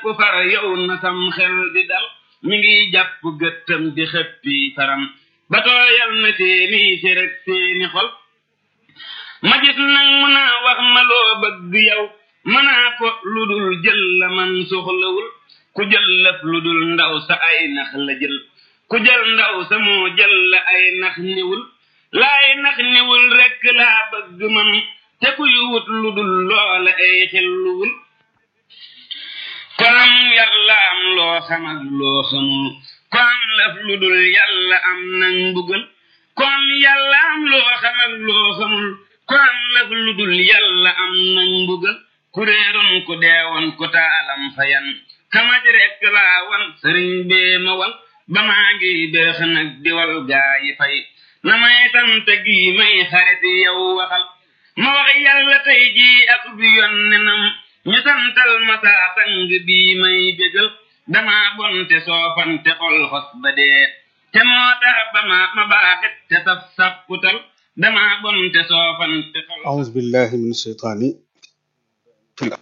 far yow na sam xel di dal mi ngi jàpp gëttam di xëppi faram ba tooyal na seeni cërëg seeni xol ma gis nag mu naa wax ma loo bëgg yow mënaa ko lu dul jël la man soxlawul ku jël lëf lu dul ndaw sa ay nax la jël ku jël ndaw sa moo jël la ay nax niwul laay nax niwul rekk laa bëgg man te kuy wut lu dul loola ay xelluwul kon yàlla am loo xam ak loo xamul kon lëf lu dul yàlla am nag mbugal kon yàlla am loo xam ak loo xamul kon lëf lu dul yàlla am nag mbugal ku réeroon ku deewoon ku taalam fayan kamaj rekk laa wan sëriñ bee ma wan ba maa ngi beex nag diwal gaa yi fay na may sant gi may xarit yow waxal ma wax yàlla tey jii ak bi yonnenam ñu santal ma saa sang bii may bégal dama bonte soofante xol xos ba dee te moo tax ba ma ma baaxit te saf sapputal dama bonte soofante xol أعوذ بالله من الشيطان في الأرض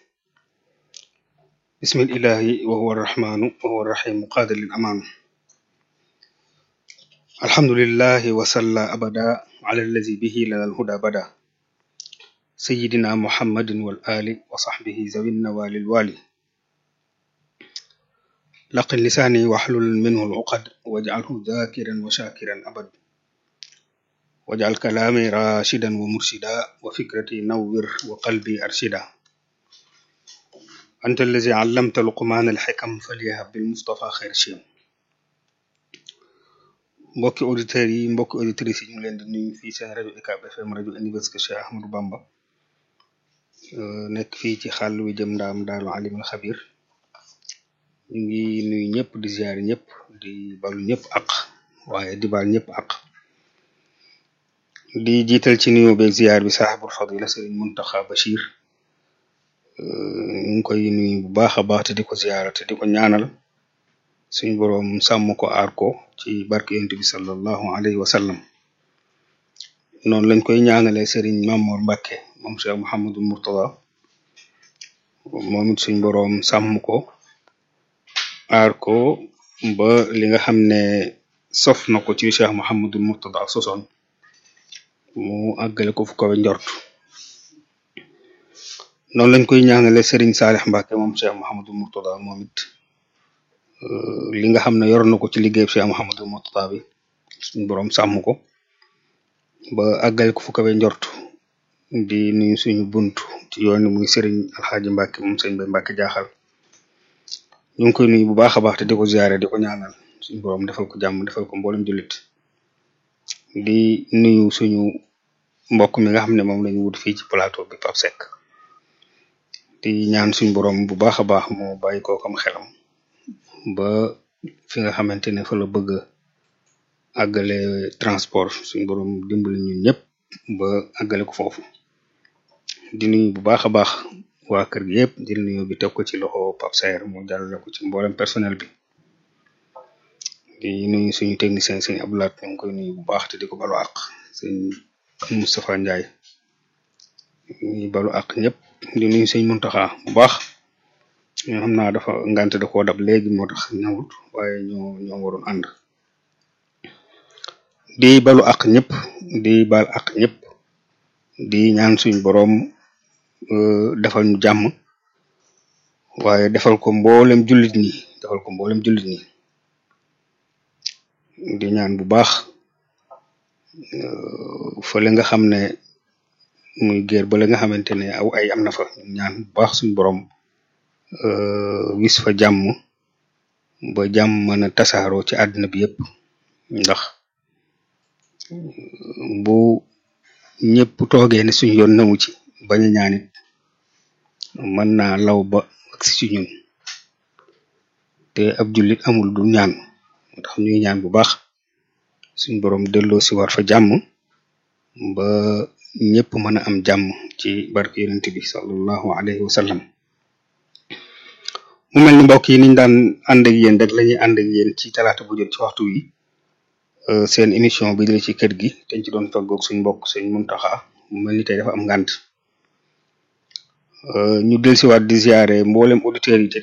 بسم الإله وهو الرحمن وهو الرحيم قادر للأمان الحمد لله وصلى أبدا على الذي به لنا الهدى بدا سيدنا محمد والآل وصحبه ذوي النوال الوالي لقن لساني واحلل منه العقد واجعله ذاكرا وشاكرا أبد واجعل كلامي راشدا ومرشدا وفكرتي نور وقلبي أرشدا أنت الذي علمت لقمان الحكم فليهب بالمصطفى خير شيم mbokki auditeurs yi mbokki auditrices yi ñu ngi leen di nuyu fii seen rajo UCAB FM rajo Université Cheikh Ahmadou Bamba nekk fii ci xàll wi jëm ndaam daaru alimul xabir ñu ngi nuyu ñëpp di ziar ñëpp di balu ñëpp ak waaye di bal ñëpp ak di jiital ci nuyoo beeg ziar bi saaxibul fadila sëriñ Muntaxa Bachir ñu ngi koy nuyu bu baax a baax te di ko ziara te di ko ñaanal suñ boroom sàmm ko aar ko ci barke yonent bi sallallahu alayhi wa sallam noonu lañ koy ñaanalee sëriñ Mamour Mbacke moom Cheikh Mouhamadou Mourtada moom it suñ boroom sàmm ko aar ko ba li nga xam ne sof na ko ci Cheikh Mouhamadou Mourtada sosoon mu àggale ko fu kawe njort noonu lañ koy ñaanalee sëriñ Saalix Mbacke moom Cheikh Mouhamadou Mourtada moom it li nga xam ne yor na ko ci liggéey Cheikh Mouhamadou Mourtada bi suñ boroom sàmm ko ba àggale ko fu kawe njort di nuyu suñu bunt ci yoon muy sëriñ alxaaji Mbacke moom sëriñ Bay Mbacke jaaxal ñu ngi koy nuyu bu baax a baax te di ko ziare di ko ñaanal suñu boroom defal ko jàmm defal ko mboolem jullit di nuyu suñu mbokk mi nga xam ne moom lañu wut fii ci plateau bi Pape Seck di ñaan suñu boroom bu baax a baax moo bàyyi ko kam xelam ba fi nga xamante ne fa la bëgg a àggale transport suñu boroom dimbali ñun ñëpp ba àggale ko foofu di nuyu bu baax a baax waa kër gi yëpp di nuyu bi teg ko ci loxo Pape Saer mu jàllale ko ci mboolem personnel bi di nuyu suñu technicien sëñ Abdoulaat ñu ngi koy nuyu bu baax te di ko balu àq sëñ Moustapha Ndiaye ñuy balu àq ñëpp di nuyu sëñ Muntaxa bu baax ñoo xam naa dafa ngante da koo dab léegi moo tax ñëwut waaye ñoo ñoo waroon ànd di balu àq ñëpp di bal àq ñëpp di ñaan suñ boroom defal ñu jàmm waaye defal ko mboolem jullit ñi defal ko mboolem jullit ñi di ñaan bu baax fële nga xam ne muy géer ba la nga xamante ne aw ay am na fa ñaan bu baax suñ boroom wis fa jàmm ba jàmm mën a tasaaroo ci àdduna bi yëpp ndax bu ñëpp toogee ne suñu yoon namu ci bañ a ñaanit mën naa law ba agsi ci ñun te ab jullit amul du ñaan moo tax ñuy ñaan bu baax suñ boroom delloo si war fa jàmm ba ñëpp mën a am jàmm ci barke yonent bi sallallahu alayhi wa sallam mu mel ni mbokk yi niñ daan ànd ak yéen rek lañuy ànd ak yéen ci talaata bu jot ci waxtu wi seen émission bi dala ci kër gi dañ ci doon toggoog suñ mbokk suñ Muntaxa mu mel ni tey dafa am ngànt ñu dellusiwaat di ziare mboolem auditeurs yi te